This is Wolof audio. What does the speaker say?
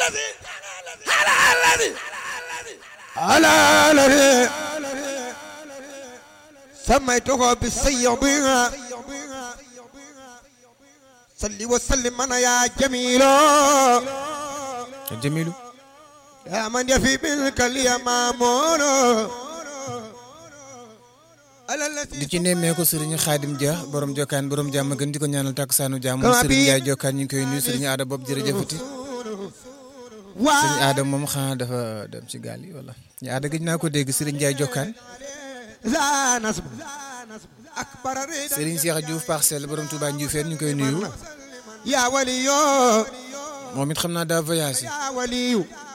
على الذي سميته بالسيب صلي وسلم انا يا جميل jamilu يا من يفي منك اليمامون على di الذي ci nemmeeku sëriñ Xaadim Dia borom jokkaan borom jàmm gën di ko ñaanal takkusaanu jàmm sëriñ Ndiaye jokkaan ñu ngi koy nuyu sëriñ Aada bopp jërëjëfati sëriñ Aada moom xanaa dafa dem ci gaal yi wala ñu Aada gëj naa ko dégg sëriñ Ndiaye jokkaan لا نصب اكبر ريدا sëriñ Cheikh Diouf parcelle borom Touba Ndioufène ñu ngi koy nuyu يا ولي moom it xam naa daa voyagé يا ولي